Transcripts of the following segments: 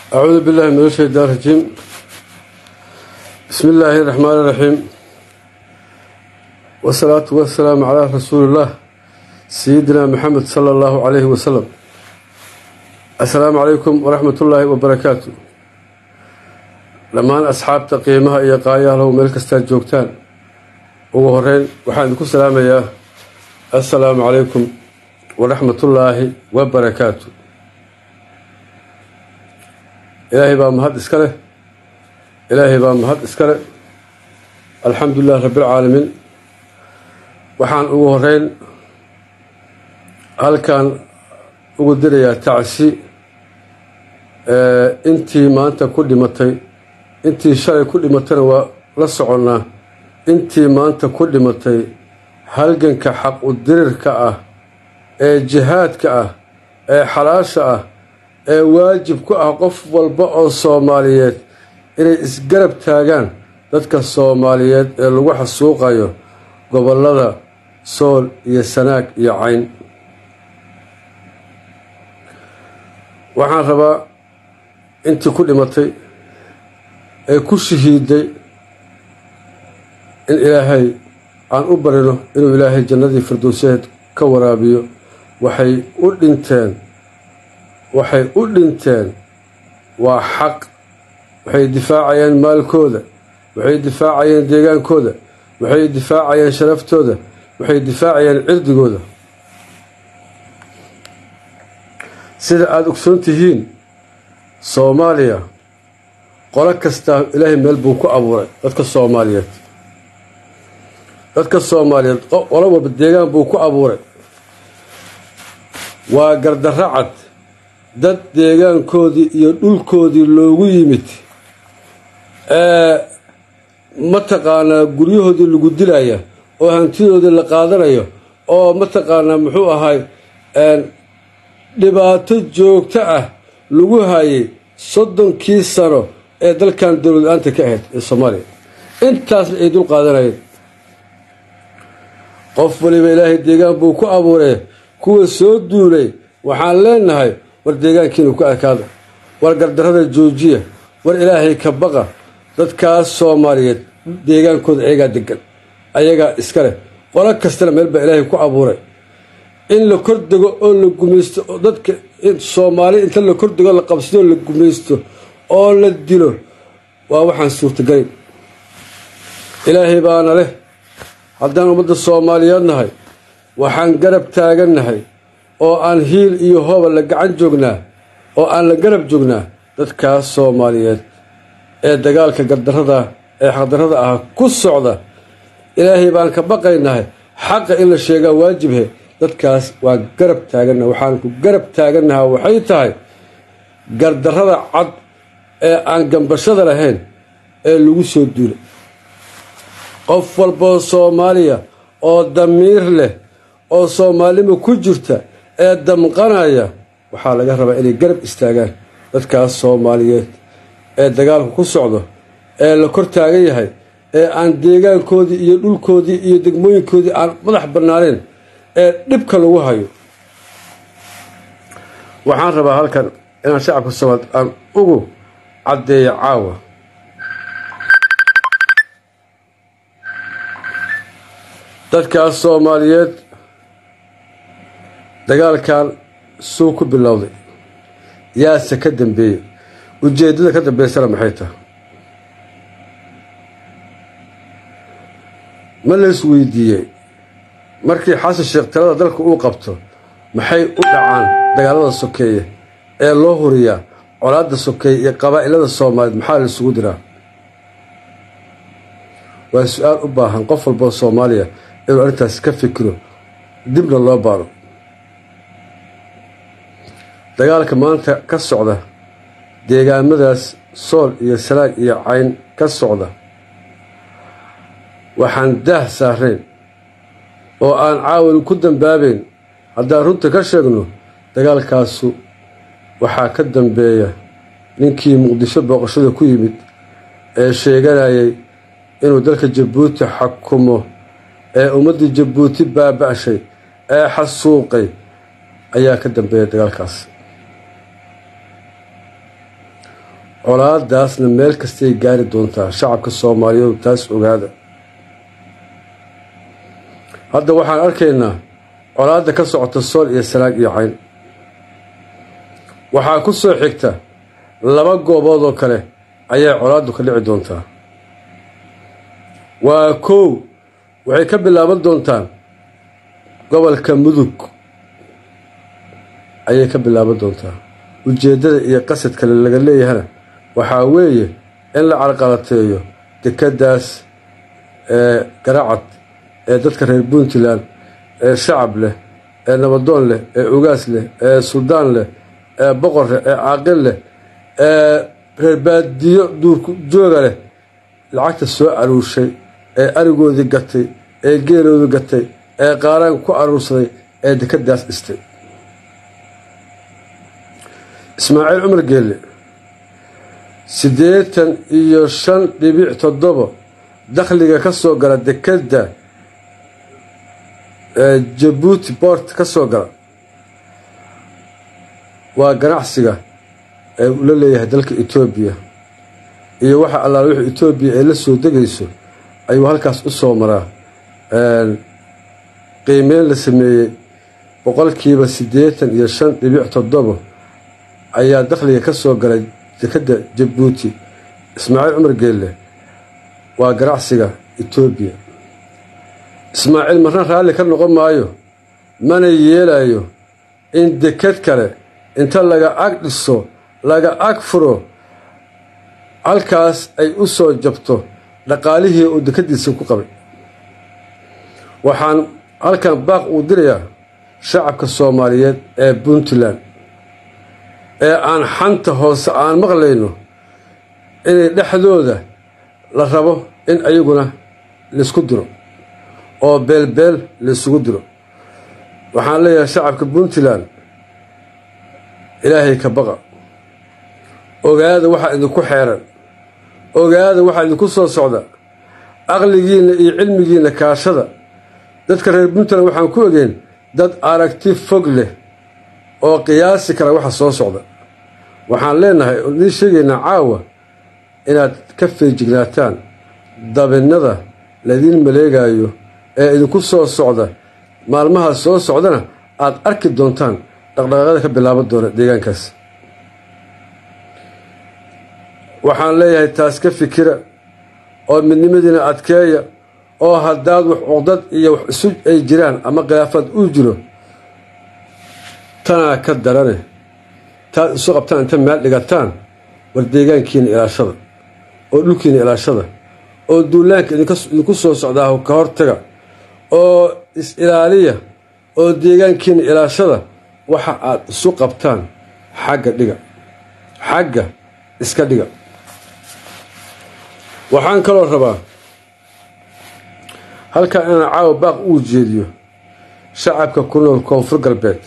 أعوذ بالله من الشيطان الرجيم بسم الله الرحمن الرحيم والصلاة والسلام على رسول الله سيدنا محمد صلى الله عليه وسلم السلام عليكم ورحمة الله وبركاته dhammaan asxaabta qiimaha iyo qaayaalow meel kastaa joogtaan ugu horeyn waxaan idinku salaamayaa assalaamu calaykum waraxmatullaahi wabarakaatu ilaahay baa mahad iska leh ilaahay baa mahad iska leh alxamdulilah rabbilcaalamiin waxaan ugu horeyn halkan ugu dirayaa tacsi intii maanta ku dhimatay intii shalay ku dhimatayna waa la soconnaa intii maanta ku dhimatay halganka xaq u dirirka ah ee jihaadka ah ee xalaasha ah ee waajib ku ah qof walba oo soomaaliyeed inay isgarab taagaan dadka soomaaliyeed ee lagu xasuuqayo gobollada sool iyo sanaag iyo cayn waxaan rabaa intii ku dhimatay ee ku shahiiday in ilaahay aan u barino inuu ilaahay jannadii firdowseed ka waraabiyo waxay u dhinteen waxay u dhinteen waa xaq waxay difaacayeen maalkooda waxay difaacayeen deegaankooda waxay difaacayeen sharaftooda waxay difaacayeen cirdigooda sida aada ogsoon tihiin soomaaliya qolo kastaa ilaahay meel buu ku abuuray dadka soomaaliyeed dadka soomaaliyeed qolo walba deegaan buu ku abuuray waa gardarro cad dad deegaankoodii iyo dhulkoodii loogu yimid ee mataqaanaa guryahoodii lagu dilaya oo hantidoodii la qaadanayo oo mataqaanaa muxuu ahay dhibaato joogto ah lagu hayay soddonkii sano ee dalkan dowlad la-aanta ka ahayd ee soomaaliya intaasna ay dul qaadanayeen qof waliba ilaahay deegaan buu ku abuuree kuwa soo duulay waxaan leenahay war deegaankiinu ku adkaada war gardarrada joojiya war ilaahay ka baqa dadkaas soomaaliyeed deegaankooda ayagaa degan ayagaa iska leh qolo kastana meel baa ilaahay ku abuuray in la kordego oo la gumaysto oo dadka soomaali inta la kordego la qabsado la gumaysto oo la dilo waa waxaan suurtagelin ilaahay baana leh haddaan ummadda soomaaliyeed nahay waxaan garab taagannahay oo aan hiil iyo hooba la gacan joognaa oo aan la garab joognaa dadkaas soomaaliyeed ee dagaalka gardarrada ee xaqdarrada ah ku socda ilaahay baan ka baqaynahay xaqa in la sheegaa waajibhe dadkaas waa garab taagannaha waxaan ku garab taagannaha waxay tahay gardarrada cad ee aan gambashada lahayn ee lagu soo duulay qof walboo soomaaliya oo damiir leh oo soomaalnimo ku jirta ee damqanaya waxaa laga rabaa inay garab istaagaan dadkaas soomaaliyeed ee dagaalku ku socdo ee la kor taagan yahay ee aan deegaankoodii iyo dhulkoodii iyo degmooyinkoodii aan madax bannaaneen ee dhibka lagu hayo waxaan rabaa halkan inaan shacabka soomaalied aan ugu caddeeyo caawa dadkaas soomaaliyeed dagaalkan suu ku bilowday yaase ka dambeeyey ujeeddada ka dambeysana maxay tahay ma la isweydiiyey markii xasan sheekh talada dalka uu qabto maxay u dhacaan dagaalada sokeeye ee loo huriyaa colaadda sokeeye iyo qabaa'ilada soomaaliyeed maxaa la isugu diraa waa su-aal u baahan qof walboo soomaaliya inuu arrintaas ka fikiro dibna loo baaro dagaalka maanta ka socda deegaamadaas sool iyo sanaag iyo cayn ka socda waxaan daah saarayn oo aan caawin ku dambaabayn haddaan runta ka sheegno dagaalkaasu waxaa ka dambeeya ninkii muqdisho booqashada ku yimid ee sheeganayay inuu dalka jabuuti xakumo ee ummaddii jabuuti baaba-shay ee xasuuqay ayaa ka dambeeya dagaalkaas colaadaasna meel kastay gaari doontaa shacabka soomaaliyeed taas ogaada hadda waxaan arkaynaa colaadda ka socota sool iyo salaag iyo cayn waxaa ku soo xigta laba goobood oo kale ayay colaaddu ka dhici doontaa waa kow waxay ka bilaaban doontaan gobolka mudug ayay ka bilaaban doontaa ujeeddada iyo qasadkale laga leeyahana waxaa weeye in la carqalateeyo dekeddaas ee garacad ee dadka reer puntland ee shacab leh ee nabadoon leh ee ugaas leh ee suldaan leh ee boqor leh ee caaqil leh ee reer baadiyo duurku jooga leh lacagta soo aruurshay ee arigoodii gatay ee geeloodii gatay ee qaaraan ku aruursaday ee dekeddaas dhistay ismaaciil cumar geelle siddeetan iyo shan dhibic toddoba dakhliga ka soo gala dekedda jabuuti bort ka soo gala waa ganacsiga ee uu la leeyahay dalka etoobiya iyo waxa allaala wixii etoobiya ay la soo degayso ayuu halkaas u soo maraa qiimeyn la sameeyey boqolkiiba siddeetan iyo shan dhibic toddoba ayaa dakhliga ka soo galay dekedda jabuuti ismaaciil cumar geelle waa ganacsiga etoobiya ismaaciil marna raalli ka noqon maayo mana yeelayo in deked kale inta laga ag dhiso laga ag furo halkaas ay u soo jabto dhaqaalihii uu dekeddiisa ku qabay waxaan halkan baaq uu dirayaa shacabka soomaaliyeed ee puntland ee aan xanta hoose aan maqlayno inay dhexdooda la rabo in ayaguna laysku diro oo beelbeel laysugu diro waxaan leeyahay shacabka puntland ilaahay ka baqa ogaada waxaa idinku xeeran ogaada waxaa idinku soo socda aqligiinna iyo cilmigiinna kaashada dadka reer puntland waxaan ku ogeyn dad aragti fog leh oo qiyaasi kara waxa soo socda waxaan leenahay oo idiin sheegaynaa caawa inaad ka feejignaataan dabinnada laidiin maleegayo ee idinku soo socda maalmahaas soo socdana aad arki doontaan dhaqdhaqaaqyada ka bilaaban doona deegaankaas waxaan leeyahay taas ka fikira oo midnimadiina adkeeya oo haddaad wax cuqdad iyo wax isu ay jiraan ama khilaafaad uu jiro tanaa ka darane taad isu qabtaan inta meel dhigataan war deegaankiina ilaashada oo dhulkiina ilaashada oo duulaanka idinku soo socdaa ka hortaga oo is-ilaaliya oo deegaankiina ilaashada waxa aad isu qabtaan xagga dhiga xagga iska dhiga waxaan kaloo rabaa halkan inaan caawa baaq uu jeediyo shacabka ku nool koonfur galbeed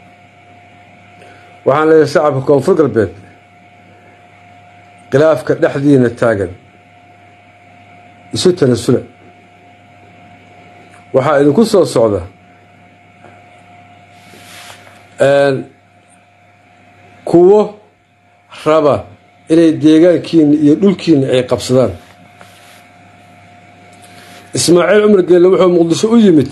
waxaan leeyahay shacabka koonfur galbeed khilaafka dhexdiina taagan isu tanasula waxaa idinku soo socda kuwo raba inay deegaankiina iyo dhulkiina ay qabsadaan ismaaciil cumar geelle wuxuu muqdisho u yimid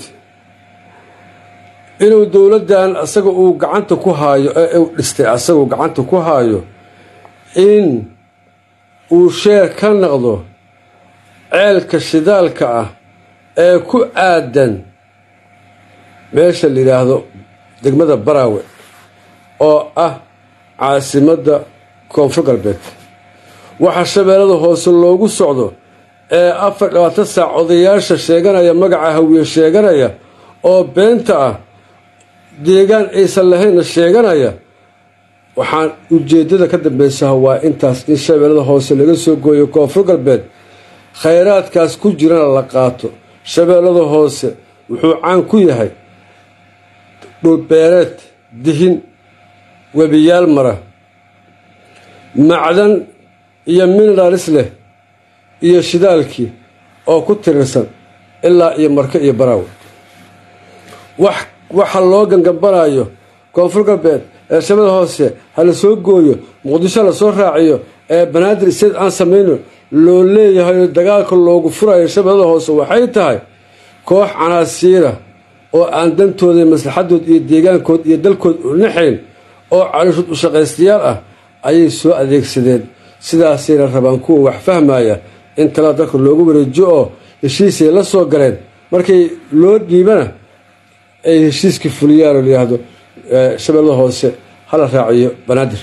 inuu dowladdan asaga uu gacanta ku haayo ee uu dhistay asaguu gacanta ku haayo in uu sheer ka naqdo ceelka shidaalka ah ee ku aadan meesha la yidhaahdo degmada baraawe oo ah caasimadda koonfur galbeed waxaa shabeellada hoose loogu socdo ee afar labaatan saac odayaasha sheeganaya magaca hawiye sheeganaya oo beenta ah deegaan aysan lahaynna sheeganaya waxaan ujeeddada ka dambeysaha waa intaas in shabeellada hoose laga soo gooyo koonfur galbeed khayraadkaas ku jirana la qaato shabeellada hoose wuxuu caan ku yahay dhulbeereed dihin webiyaal mara macdan iyo mineralis leh iyo shidaalkii oo ku tirirsan ilaa iyo marke iyo baraawe wax waxa loo gangambanayo koonfur galbeed ee shabeellada hoose ha la soo gooyo muqdisho la soo raaciyo ee banaadir state aan samayno loo leeyahay oo dagaalka loogu furayo shabeellada hoose waxay tahay koox canaasiira oo aan dantooda maslaxadood iyo deegaankood iyo dalkood u naxayn oo calooshood u shaqaystayaal ah ayay soo adeegsadeen sidaasayna rabaan kuwa wax fahmaya in talada dalka loogu wareejiyo oo heshiisay la soo galeen markay loo dhiibana ay heshiiskii fuliyaan oo layihahdo shabeellada hoose hala raaciyo banaadir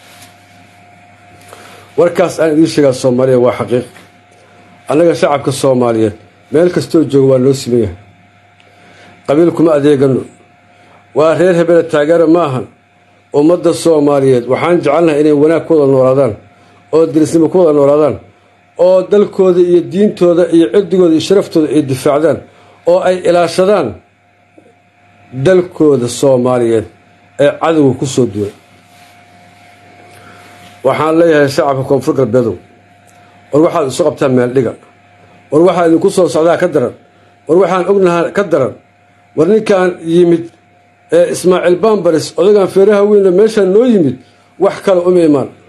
warkaas aan idiin sheegaa soomaaliya waa xaqiiq annaga shacabka soomaaliyeed meel kastoo jooga waa noo siman yahay qabiil kuma adeegano waa reer hebele taageero ma ahan ummadda soomaaliyeed waxaan jecelnahay inay wanaag ku wada noolaadaan oo dirisnimo ku wada noolaadaan oo dalkooda iyo diintooda iyo cirdigooda iyo sharaftooda ay difaacdaan oo ay ilaashadaan dalkooda soomaaliyeed ee cadowga ku soo duulay waxaan leeyahay shacabka koonfur galbeedow war waxaad isu qabtaan meeldhiga war waxaa idinku soo socdaa ka daran war waxaan ognahaa ka daran war ninkan yimid ee ismaaciil baambaris odagan feeraha weynna meeshaan noo yimid wax kale uma imaan